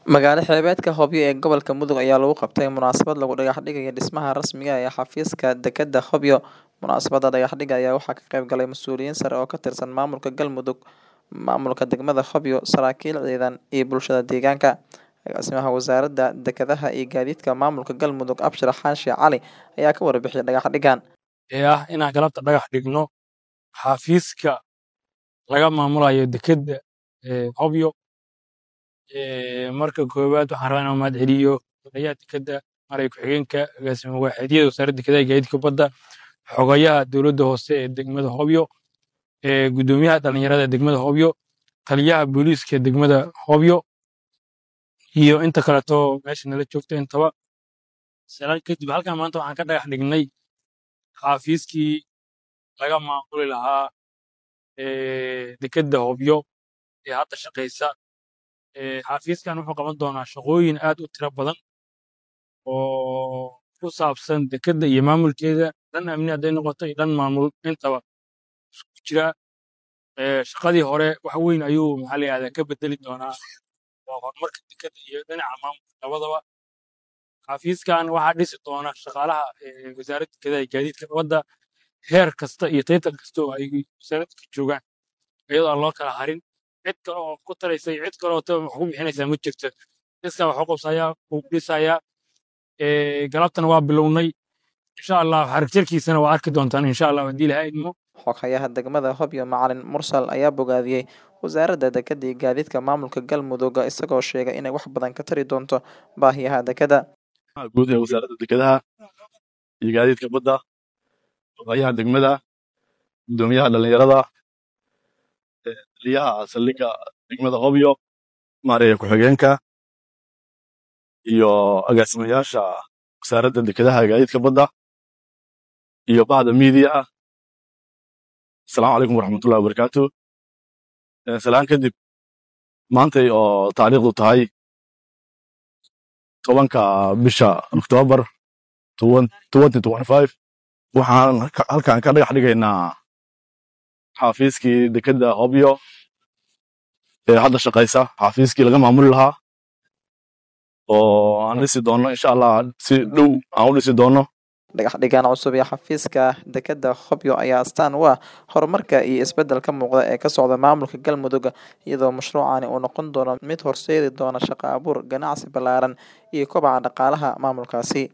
Magaalo xeebeedka Hobyo ee gobolka Mudug ayaa lagu qabtay munaasabad lagu dhagax dhigayo dhismaha rasmiga ah ee xafiiska dekedda Hobyo. Munaasabadda dhagax dhigga ayaa waxaa ka qayb galay mas'uuliyiin sare oo ka tirsan maamulka Galmudug, maamulka degmada Hobyo, saraakiil ciidan, iyo bulshada deegaanka. Agaasimaha Wasaaradda Dekedaha iyo Gaadiidka Maamulka Galmudug, Abshir Xaashi Cali, ayaa ka warbixiyay dhagax dhiggan. ee ah inaan galabta dhagax dhigno xafiiska laga maamulayo dekedda ee Hobyo. Ee, marka koowaad waxaan rabaa inaan mahad celiyo xogayaha dekedda maray ku-xigeenka agaasima waaxeedyada wasaaradda dekedaha iyo gaadiidka badda xogayaha dowladda hoose ee degmada Hobyo ee guddoomiyaha dhalinyarada ee degmada Hobyo taliyaha booliiska ee degmada Hobyo iyo inta kaleeto meesha nala joogta intaba salaan kadib halkan maanta waxaan ka dhagax dhignay xafiiskii laga maamuli lahaa ee dekedda Hobyo ee hadda shaqeysa ee xafiiskan wuxuu qaban doonaa shaqooyin aad u tiro badan oo ku saabsan dekedda iyo maamulkeeda dhan amni hadday noqoto iyo dhan maamul intaba isku jira ee shaqadii hore wax weyn ayuu maxaa la yihahdaa ka bedeli doonaa waa horumarka dekedda iyo dhinaca maamulka labadaba xafiiskan waxaa dhisi doona shaqaalaha ee wasaaradda dekedaha iyo gaadiidka badda heer kasta iyo taytar kasta oo ay wasaaradda ka joogaan iyadoo aan loo kala harin cid kale oo ku taraysa iyo cid kale oo ta- wax ku bixinaysaa ma jirto iskaa wax u qabsayaa wuu dhisayaa ee galabtana waa bilownay insha allah xarig jarkiisana waa arki doontaan insha allah haddii ilahay idmo Xogayaha degmada Hobyo, Macalin Mursal, ayaa bogaadiyey Wasaaradda Dekedda iyo Gaadiidka Maamulka Galmudug, isagoo sheegay inay wax badan ka tari doonto baahiyaha dekedda. guud ee wasaaradda dekedaha iyo gaadiidka badda xogayaha degmada guddoomiyaha dhalinyarada ee taliyaha saldhigga degmada hobyo maareeya ku-xigeenka iyo agaasimayaasha wasaaradda dekedaha iyo gaadiidka badda iyo bahda media asalaamu calaykum waraxmatullahi wabarakaatu Eh, salaan kadib maantay oo taariikhdu tahay tobanka bisha oktoobar 2025 waxaan halka- halkan ka dhagax dhigaynaa xafiiskii dekedda hobyo ee hadda shaqaysa xafiiskii laga maamuli lahaa oo aan dhisi doono insha allah si dhow aan u dhisi doono Dhagax dhiggan cusub ee xafiiska dekedda Hobyo ayaa astaan u ah horumarka iyo isbeddelka muuqda ee ka socda maamulka Galmudug, iyadoo mashruucani uu noqon doono mid horseedi doona shaqo abuur, ganacsi ballaaran, iyo kobaca dhaqaalaha maamulkaasi.